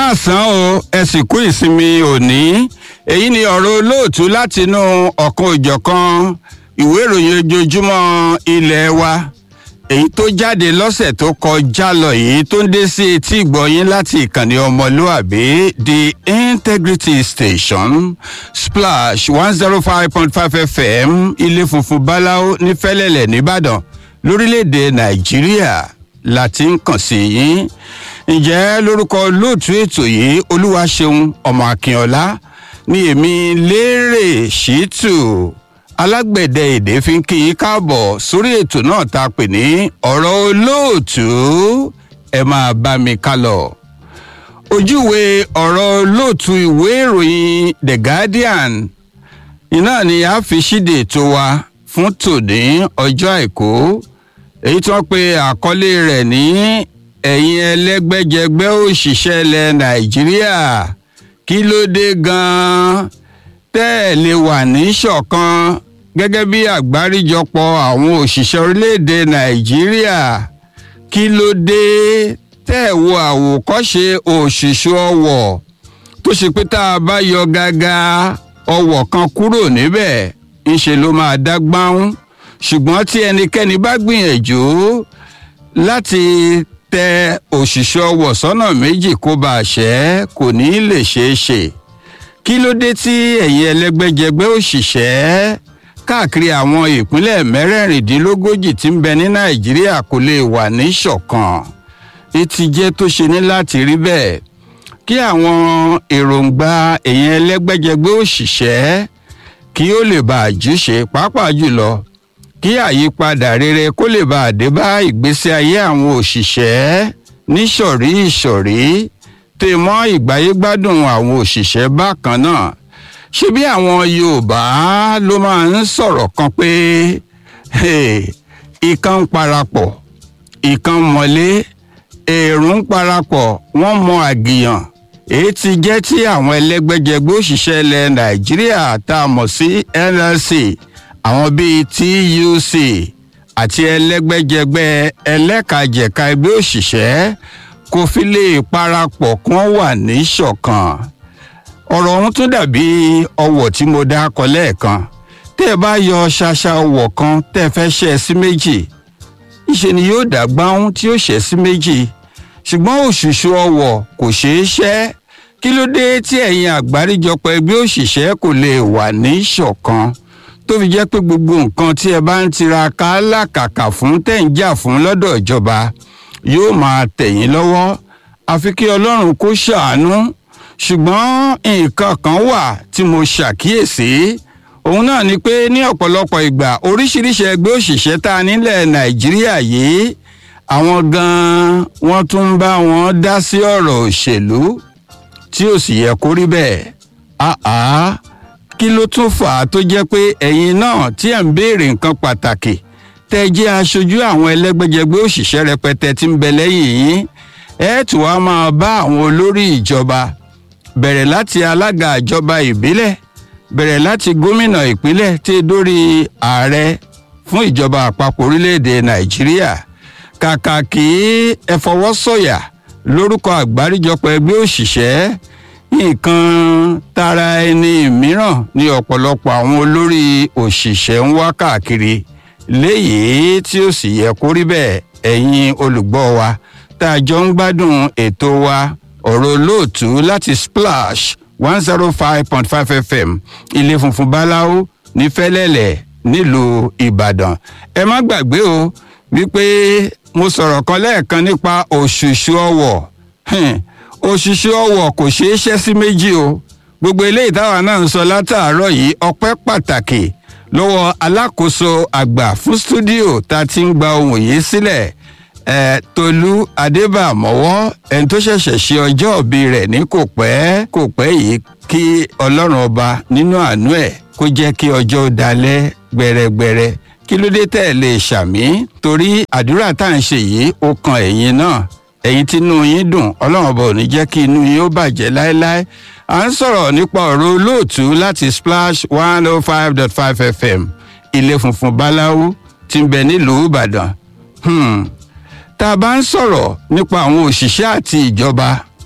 káàsán o ẹ sì kú ìsinmi òní èyí ni ọ̀rọ̀ olóòtú látinú ọ̀kan òjọ̀kan ìwé ìròyìn ojoojúmọ́ ilé wa èyí tó jáde lọ́sẹ̀ tó kọjá lọ yìí tó ń dé sí etí ìgbọ̀yìn láti ìkànnì ọmọlúàbí the integrity station splash one zero five point five fm ilé funfun báláwo ní fẹ́lẹ́lẹ̀ nìbàdàn lórílẹ̀‐èdè nàìjíríà la ti ń kàn sí yín ǹjẹ́ lórúkọ lóòtú ètò yìí olúwaṣeun ọmọ akínọlá ni èmi lérè ṣìtù alágbẹ̀dẹ èdè fi ń kí yín káàbọ̀ sórí ètò náà tá a pè ní ọ̀rọ̀ olóòtú ẹ máa bá mi ká lọ. ojúwe ọ̀rọ̀ olóòtú ìwé ìròyìn the guardian iná ni a fi ṣíde ètò wa fún tòní ọjọ́ àìkú èyí tí wọ́n pe àkọlé rẹ̀ ní ẹ̀yin ẹlẹ́gbẹ́jẹgbẹ́ òṣìṣẹ́ ilẹ̀ nàìjíríà kí ló dé gan-an tẹ́ ẹ̀ lè wà ní ṣọ̀kan gẹ́gẹ́ bí àgbáríjọpọ̀ àwọn òṣìṣẹ́ orílẹ̀-èdè nàìjíríà kí ló dé tẹ́ ẹ̀ wo àwòkọ́ṣe òṣìṣẹ́ ọwọ̀ tó ṣe pé tá a bá yọ gágá ọwọ̀ kan kúrò níbẹ̀ ńṣe ló máa dá gbáhùn ṣùgbọ́n tí ẹnikẹ́ni bá gbìyànjú láti tẹ òṣìṣẹ́ ọwọ̀ sọ́nà méjì kó bá a ṣẹ́ kò ní í lè ṣeé ṣe kí ló dé tí ẹ̀yin ẹlẹ́gbẹ́jẹgbẹ́ òṣìṣẹ́ káàkiri àwọn ìpínlẹ̀ mẹ́rẹ̀ẹ̀rìndínlógójì tí ń bẹ ní nàìjíríà kò lè wà ní ṣọ̀kan etí jẹ́ tó ṣe ní láti rí bẹ́ẹ̀ kí àwọn èròǹgbà ẹ̀yin ẹlẹ́gbẹ́jẹgbẹ́ òṣìṣẹ́ kí ó lè bá àjúṣe pàápàá jùlọ kí àyípadà rere kó lè bá àdé bá ìgbésí ayé àwọn òṣìṣẹ́ níṣọ̀rí ìṣọ̀rí tè mọ́ ìgbáyégbádùn àwọn òṣìṣẹ́ bákan náà ṣé bí àwọn yorùbá ló máa ń sọ̀rọ̀ kan pé ìkan ń parapọ̀ ìkan mọ̀lé èrò ń parapọ̀ wọ́n mọ àgìyàn èyí ti jẹ́ tí àwọn ẹlẹ́gbẹ́jẹgbẹ́ òṣìṣẹ́ ilẹ̀ nàìjíríà tá a mọ̀ sí nlc àwọn bíi tuc àti ẹlẹ́gbẹ́jẹgbẹ́ ẹlẹ́kajẹ̀ka ẹgbẹ́ òṣìṣẹ́ kò fi lè parapọ̀ kí wọ́n wà ní ṣọ̀kan ọ̀rọ̀ ọ̀hún tún dàbí ọwọ̀ tí mo dá kọ lẹ́ẹ̀kan tẹ́ ẹ bá yọ ṣaṣa ọwọ̀ kan tẹ́ ẹ fẹ́ ṣẹ́ sí méjì ìṣe ni yóò dá gbáhùn tí ó ṣẹ́ sí méjì ṣùgbọ́n òṣùṣù ọwọ̀ kò ṣeé ṣẹ́ kí ló dé tí ẹ̀yin àgbáríjọpọ̀ ẹgbẹ́ òṣìṣẹ́ kò lè wà ní ṣọ̀kan tó fi jẹ́ pé gbogbo nǹkan tí ẹ bá ń tiraka lákàkà fún tẹ̀ ń jà fún lọ́dọ̀ ìjọba yóò máa tẹ̀yìn lọ́wọ́ àfi kí ọlọ́run kó ṣàánú ṣùgbọ́n nǹkan kan wà tí mo ṣàkíyèsí òun náà ni pé ní ọ̀pọ̀lọpọ̀ ìgbà oríṣiríṣi ẹgbẹ́ òṣìṣẹ́ tá a nílẹ̀ nàìjíríà yìí àwọn gan-an wọ́n tún ń bá wọn dá sí ọ̀rọ̀ òṣèlú tí ò sì yẹ kó rí bẹ́ẹ̀ àá kí ló tún fà á tó jẹ́ pé ẹ̀yin náà tí ẹ̀ ń béèrè nǹkan pàtàkì tẹ́ jẹ́ aṣojú àwọn ẹlẹ́gbẹ́jẹgbẹ́ òṣìṣẹ́ rẹpẹtẹ tí ń bẹ lẹ́yìn yín ẹ tún wá máa bá àwọn olórí ìjọba bẹ̀rẹ̀ láti alága ìjọba ìbílẹ̀ bẹ̀rẹ̀ láti gómìnà ìpínlẹ̀ tí dórí ààrẹ fún ìjọba àpapọ̀ orílẹ̀-èdè nàìjíríà kàkà kí ẹ fọwọ́ sọ̀yà lórúkọ àgbáríjọpọ̀ ẹgbẹ́ òṣìṣẹ́ nǹkan tara ẹni mìíràn ní ọ̀pọ̀lọpọ̀ àwọn olórí òṣìṣẹ́ ń wá káàkiri léyìí tí ó sì yẹ kó rí bẹ́ẹ̀ ẹ̀yin olùgbọ́ wa tá a jọ ń gbádùn ètò wa ọ̀rọ̀ olóòtú láti splash one zero five point five fm ilé funfun báláwo ní fẹ́lẹ́lẹ̀ nílùú ìbàdàn ẹ má gbàgbé o wípé mo sọ̀rọ̀ kan lẹ́ẹ̀kan nípa òṣùṣù ọwọ̀ òṣùṣù ọwọ̀ kò ṣeé ṣẹ́ sí méjì o gbogbo eléyìí táwa náà ń sọ látàárọ̀ yìí ọpẹ́ pàtàkì lọ́wọ́ alákòóso àgbà fún stúdíò tá a ti ń gba ohun yìí sílẹ̀ ẹ̀ tolú adébàmọ́wọ́ ẹni tó ṣẹ̀ṣẹ̀ ṣe ọjọ́ òbí rẹ̀ ní kò pẹ́ kò pẹ́ yìí kí ọlọ́run ọba nínú àánú ẹ̀ kó jẹ́ kí ọjọ́ dalẹ̀ gbẹrẹgbẹrẹ kí ló dé tẹ̀ lè ṣàmì torí àdúrà tá à ń ṣe yìí ó kan ẹ̀yin náà ẹ̀yin tí inú yín dùn ọlọ́run ọba ò ní jẹ́ kí inú yín ó bàjẹ́ láéláé à ń sọ̀rọ̀ nípa ọ̀rọ̀ olóòtú láti splash one oh five dot five fm ilé funfun báláwo tí ń bẹ nílùú ìbàdàn tá a bá ń sọ̀rọ̀ nípa àwọn òṣìṣẹ́ àti ìjọba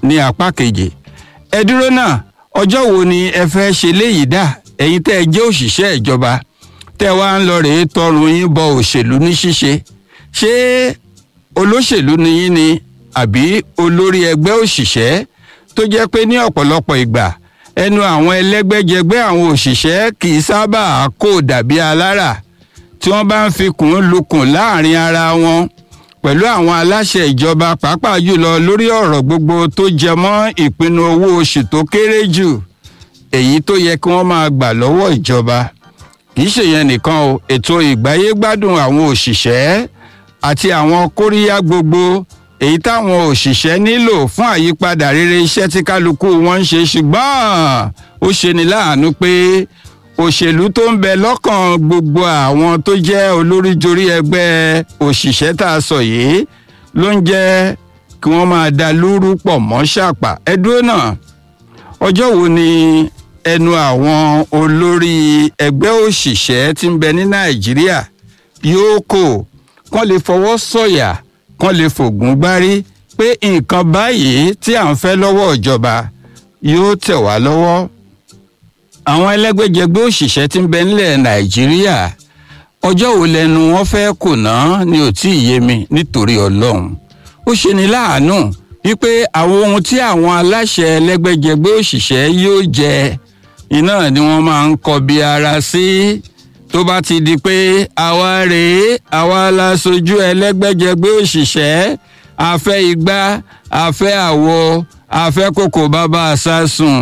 ní apá kejì ẹ dúró náà ọjọ́ wo ni ẹ fẹ́ ṣe léyìí dà ẹ̀yin tẹ́ ẹ jẹ́ òṣìṣẹ́ ìjọba tẹ́ wá ń lọ rèé tọrùn yín bọ òṣèlú ní ṣíṣe ṣé olóṣèlú ni yín ni àbí olórí ẹgbẹ́ òṣìṣẹ́ tó jẹ́ pé ní ọ̀pọ̀lọpọ̀ ìgbà ẹnu àwọn ẹlẹ́gbẹ́jẹgbẹ́ àwọn òṣìṣẹ́ kì í sábà kó dàbí alára tí wọ́n bá ń fi kùn lukùn láàrin ara wọn pẹ̀lú àwọn aláṣẹ ìjọba pàápàá jùlọ lórí ọ̀rọ̀ gbogbo tó jẹ mọ́ ìpinnu owó oṣù tó kéré jù èyí tó yẹ kí wọ́n máa gbà lọ́wọ́ ìjọba kì í ṣèyẹn nìkan o ètò ìgbáyégbádùn àwọn òṣìṣẹ́ àti àwọn kóríyá gbogbo èyí táwọn òṣìṣẹ́ nílò fún àyípadà rere iṣẹ́ tí kálukú wọn ń ṣe ṣùgbọ́n ó ṣeni láàánú pé òṣèlú tó ń bẹ lọ́kàn gbogbo àwọn tó jẹ́ olóríjorí ẹgbẹ́ òṣìṣẹ́ tá a sọ yìí ló ń jẹ́ kí wọ́n máa da lúrú pọ̀ mọ́ ṣàpà ẹ dúró náà ọjọ́ wo ni ẹnu àwọn olórí ẹgbẹ́ òṣìṣẹ́ tí ń bẹ ní nàìjíríà yóò kò kán lè fọwọ́ sọ̀yà kán lè fògùn gbárí pé nǹkan báyìí tí à ń fẹ́ lọ́wọ́ ìjọba yóò tẹ̀ wá lọ́wọ́ àwọn ẹlẹ́gbẹ́jẹgbẹ́ òṣìṣẹ́ tí ń bẹ nílẹ̀ nàìjíríà ọjọ́ wo lẹnu wọn fẹ́ kùnà ni ò tí ì yé mi nítorí ọlọ́run ó ṣe ni láàánú wípé àwọn ohun tí àwọn aláṣẹ ẹlẹ́gbẹ́jẹgbẹ́ òṣìṣẹ́ yóò jẹ iná ni wọ́n máa ń kọbi ara sí tó bá ti di pé àwa rèé àwa la sojú ẹlẹ́gbẹ́jẹgbẹ́ òṣìṣẹ́ afẹ́ igbá afẹ́ àwo afẹ́ kòkò bàbá àsásùn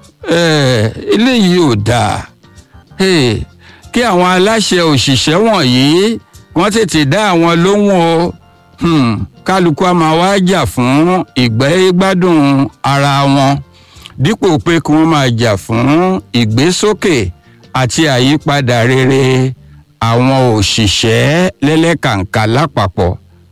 eléyìí ò dáa kí àwọn aláṣẹ òṣìṣẹ́ wọ̀nyí wọ́n tètè dá àwọn lóhùn o kálukú a máa wá jà fún ìgbẹ́gbádùn ara wọn dípò pé kí wọ́n máa jà fún ìgbésókè àti àyípadà rere àwọn òṣìṣẹ́ lẹ́lẹ́kàǹkà lápapọ̀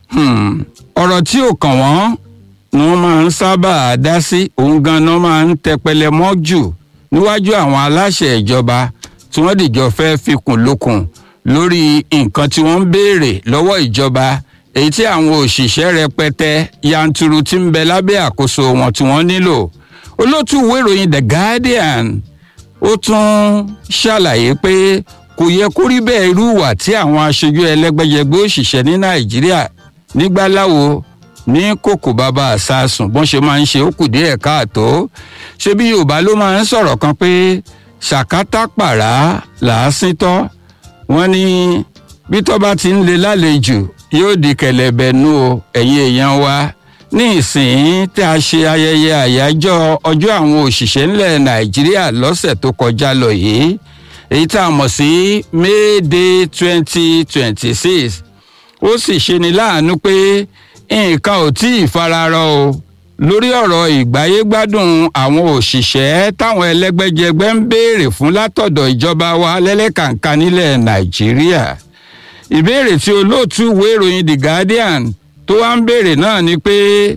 ọ̀rọ̀ tí ò kàn wọ́n ni wọ́n máa ń sábà dá sí òun ganan máa ń tẹpẹlẹ mọ́ jù níwájú àwọn aláṣẹ ìjọba tí wọ́n dìjọ fẹ́ fikùn lukùn lórí nǹkan tí wọ́n ń béèrè lọ́wọ́ ìjọba èyí tí àwọn òṣìṣẹ́ rẹpẹtẹ yanturu ti ń bẹ lábẹ́ àkóso wọn tí wọ́n nílò olóòtú ìwé ìròyìn the guardian ó tún ṣàlàyé pé kò yẹ kó rí bẹ́ẹ̀ irú ìwà tí àwọn aṣojú ẹlẹ́gbẹ́jẹgbẹ́ òṣìṣẹ́ ní nàìjíríà nígbàláwo ní kòkò bàbá àsásùn bọ́n ṣe máa ń ṣe ó kù díẹ̀ káàtó ṣé bí yorùbá ló máa ń sọ̀rọ̀ kan pé ṣàkátà pàrà làásìntọ́ wọ́n ní bí tọ́ bá ti ń le lálejò yóò di kẹ̀lẹ̀bẹ̀ nú o ẹ̀yin èèyàn wa ní ìsìn tí a ṣe ayẹyẹ àyájọ́ ọjọ́ àwọn òṣìṣẹ́ ńlẹ̀ nàìjíríà lọ́sẹ̀ tó kọjá lọ yìí èyí tá a mọ̀ sí may day twenty twenty six ó sì ṣe ni láàánú pé nǹkan ò tí ì fararọ o lórí ọ̀rọ̀ ìgbáyégbádùn àwọn òṣìṣẹ́ táwọn ẹlẹ́gbẹ́jẹgbẹ́ ń béèrè fún látọ̀dọ̀ ìjọba wa lẹ́lẹ́kàǹkà nílẹ̀ nàìjíríà ìbéèrè tí olóòtú ìwé ìròyìn the guardian tó wá ń béèrè náà ni pé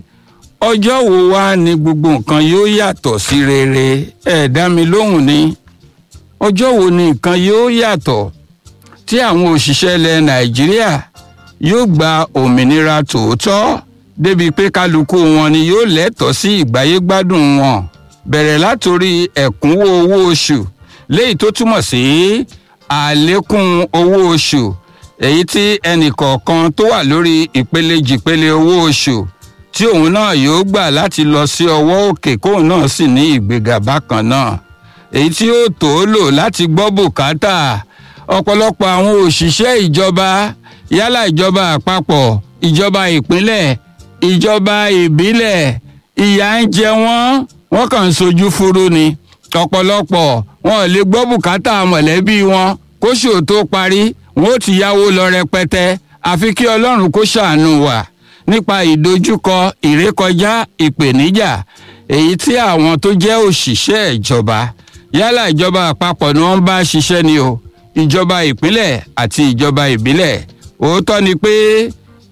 ọjọ́ wo wá ni gbogbo nǹkan yóò yàtọ̀ sí rere ẹ̀ dá mi lóhùn ni ọjọ́ wo ni nǹkan yóò yàtọ̀ tí àwọn òṣìṣẹ́ ilẹ̀ nàìjíríà yóò gba òmìnira tòótọ́ débi pé kálukú wọn ni yóò lẹ́tọ̀ọ́ sí ìgbáyégbádùn wọn bẹ̀rẹ̀ látòrí ẹ̀kúnwó owó oṣù léyìí tó túmọ̀ sí àlékún owó oṣù èyí tí ẹnìkọ̀ọ̀kan tó wà lórí ìpele jìpele owó oṣù tí òun náà yóò gbà láti lọ sí ọwọ́ òkè kóun náà sì ní ìgbéga bákan náà èyí tí ó tó lò láti gbọ́ bùkátà ọ̀pọ̀lọpọ̀ àwọn òṣìṣẹ́ ìjọba yálà ìjọba àpapọ̀ ìjọba ìpínlẹ̀ ìjọba ìbílẹ̀ ìyà ń jẹ wọ́n wọ́n kàn ń sojú furu ni ọ̀pọ̀lọpọ̀ wọn ò lè gbọ́ bùkátà mọ̀lẹ́bí wọn kóṣù tó parí wọn ó ti yáwó lọ rẹpẹtẹ àfi kí ọlọ́run kó ṣàánú wa nípa ìdojúkọ ìrékọjá ìpèníjà èyí tí àwọn tó jẹ́ òṣìṣẹ́ ìjọba yálà ìjọba àpapọ̀ ni wọ́n bá ṣiṣẹ́ ni o ìjọba ìpínlẹ̀ àti ìjọba ìbílẹ̀ òótọ́ ni pé